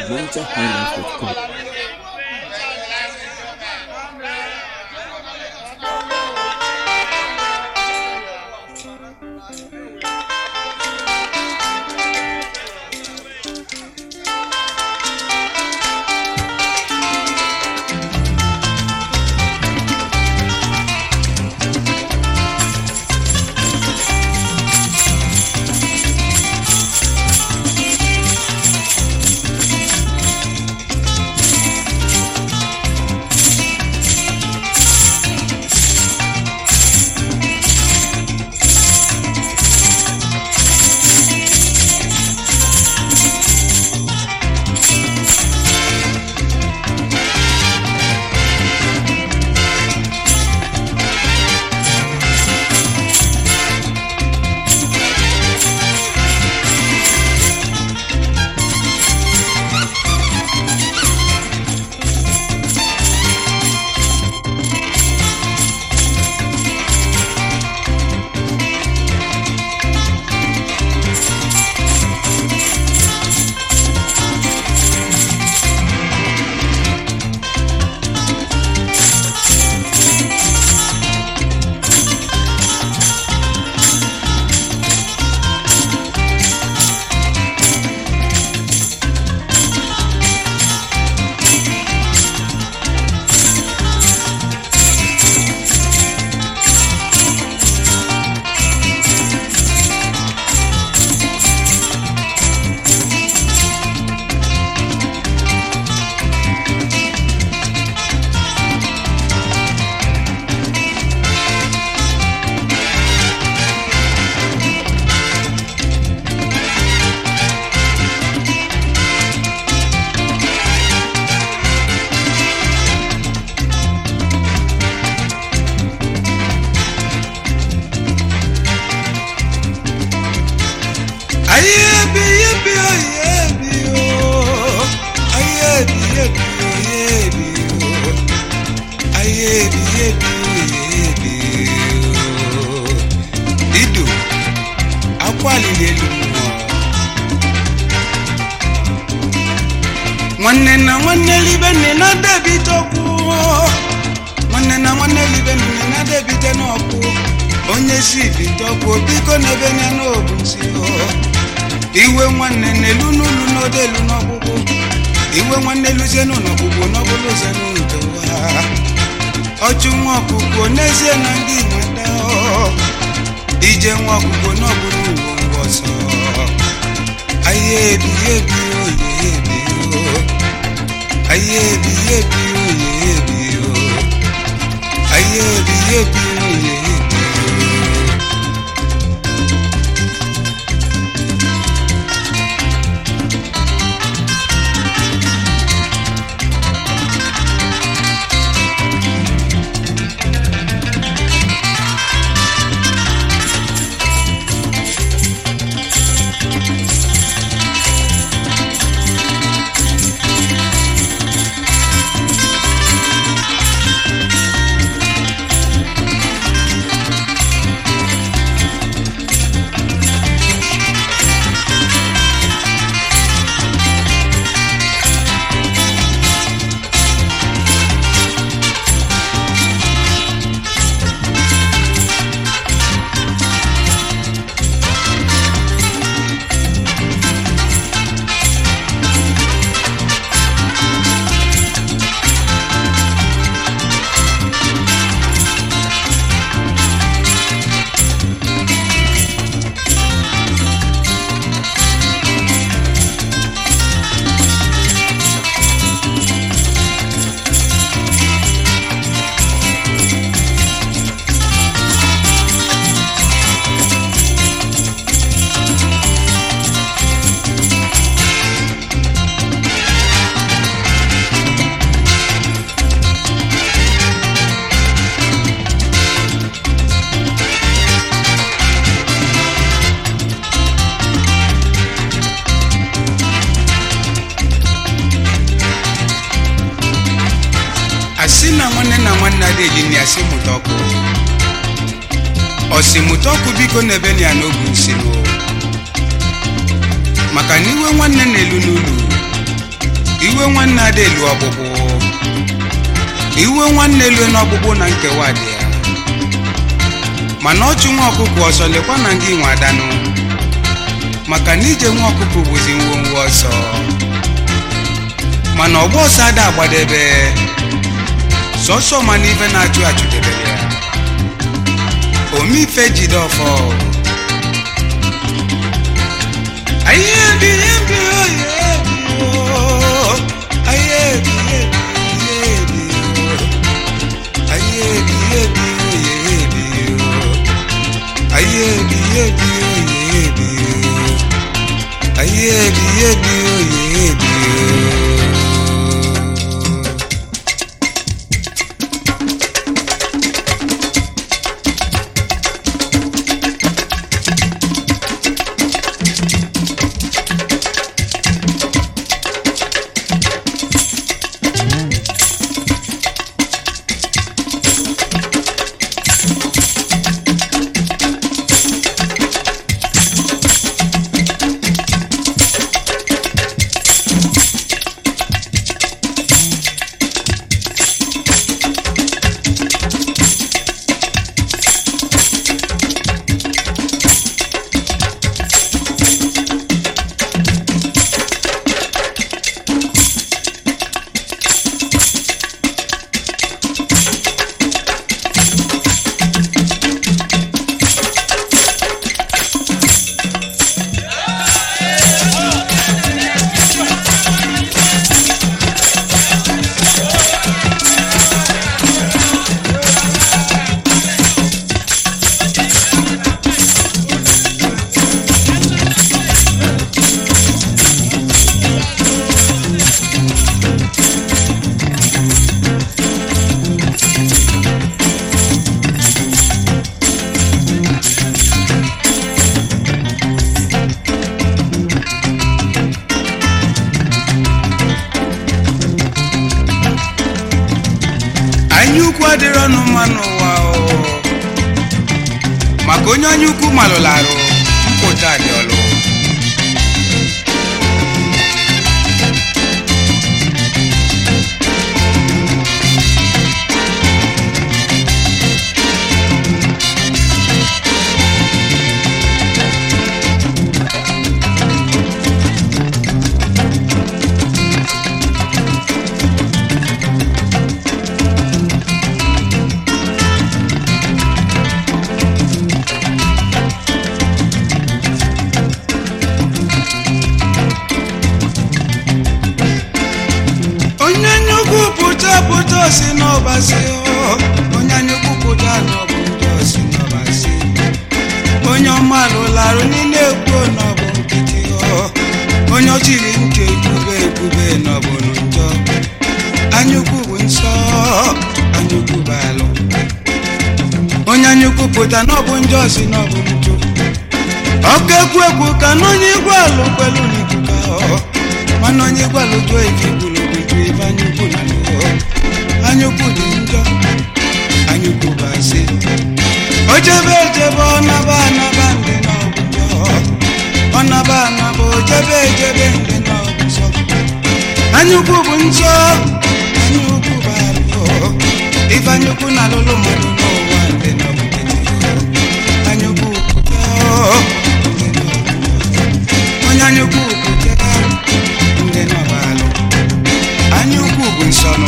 NigerHighlife.com. Ayebi yebi oyebi o Ayebi yebi oyebi o Ayebi yebi oyebi o Dido akwalili elu mmụọ nwanne na nwanne libe nne na debite okwu nwanne na nwanne libe nne na debite n'ọkụ onye si bite ọkụ biko n'ebe nya n'obu nsi o iwe nwanne n'elu n'ulu n'odelu n'ọgwụgwụ iwe nwanne luzie n'ụlọgwụgwụ n'ọbụlụ zenu nkewa ọchụ nwa ọkụkọ n'ezie na ndị nweta ọ. ije nwa ọkụkọ n'ọbụlụ uwe ngwa ọsọ ahịa ebi ebi oye ebi o ahịa ebi ebi oye ebi o ahịa ebi ebi oye ebi o asị na nwanne na nwanne adịghị na asị mụta ọkụ ọsị mụta ọkụ biko n'ebe na ya n'obu nsiro maka na iwe nwanne na-elu n'ụlọ iwe nwanne ada elu ọgbụgbụ iwe nwanne elu n'ọgbụgbụ na nkewa dị ya mana ọchụ nwa ọkụkọ ọsọ lekwa na ndị nwe adanụ maka na ije nwa ọkụkọ bụzi ngwongwo ọsọ mana ọgba ọsọ ada agbadebe sọsọ mana ife na-achụ achụdebere ya omife jide ọfọ Aye bi ebi oye bi o Aye bi ebi oye bi o Aye bi ebi oye bi o Aye bi ebi oye bi o Aye bi ebi oye bi o anya ukwu adịrị ọnụ mma n'ụwa o maka onye anya ukwu malụrụ arụ mpụta dị ọlụ onye nnukwu pụta pụta si n'ọbasi o onye nnukwu pụta n'ọbụ ndị osi n'ọbasi onye ọma lụlarụ niile ekwu n'ọbụ nkịtị o onye ọchịrị ntị ekwube ekwube n'ọbụ njọ anyukwu bụ nsọ anyukwu bụ alụ onye anyukwu pụta n'ọbụ njọ si n'ọbụ njọ ọkụ ekwu ekwu ka n'onye igwe alụ kwelu n'ikuku ahụ mana onye igwe alụ jụọ ife igburu obibi ebe anyukwu na lụọ anyukwu dị njọ anyukwu bụ asị o jebe ejebe ọ naba anaba ndị n'ọgwụ njọ ọ naba anaba o jebe ejebe ndị n'ọgwụ nsọ anyukwu bụ nsọ anyukwu bụ alụ ife anyukwu na alụlụ mmadụ n'ụwa ndị n'ọgwụ anyukwu pụta ndị n'ọgwụ onye anyukwu pụta ndị n'ọbalụ anyaukwu bụ nsọnụ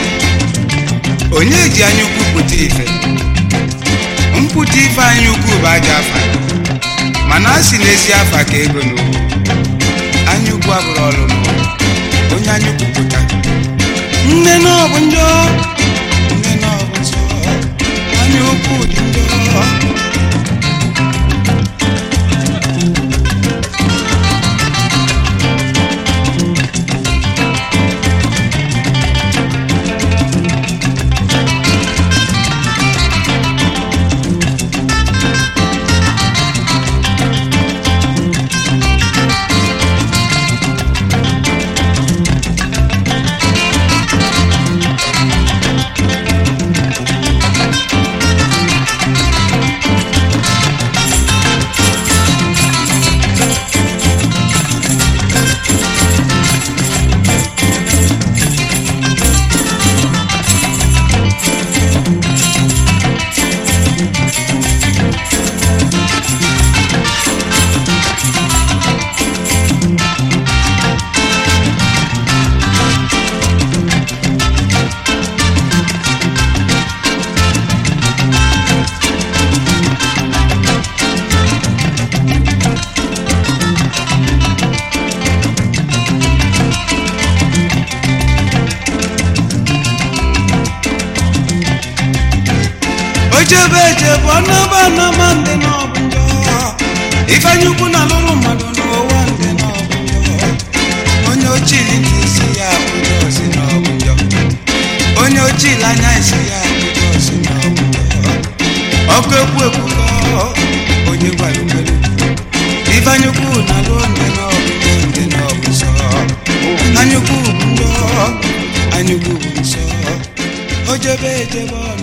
onye ji anyaukwu pụta ife mpụta ife anyaukwu bụ aja afa mana a sị n'ezi afa ka ego n'ugwu anyaukwu abụrụ ọlụ n'ụwa onye anyaukwu pụta nne na ọ bụ njọ nne na ọ bụ nsọ anyaukwu dị njọ ojebe ejebe ọnaba anaba ndị n'ọbụ njọ ifeanyi ukwu na alụrụ mmadụ n'ụwa ndị n'ọbụ njọ onye ochili ka isi ya abụjọ si n'ọbụ njọ onye ochili anya isi ya abụjọ si n'ọbụ njọ ọkụ ekwu ekwu kọ onye gwara ugbelu ifeanyi ukwu na alụ ndị n'ọbụ njọ ndị n'ọbụ nsọ anyukwu bụ njọ anyukwu bụ nsọ ojebe ejebe ọnụ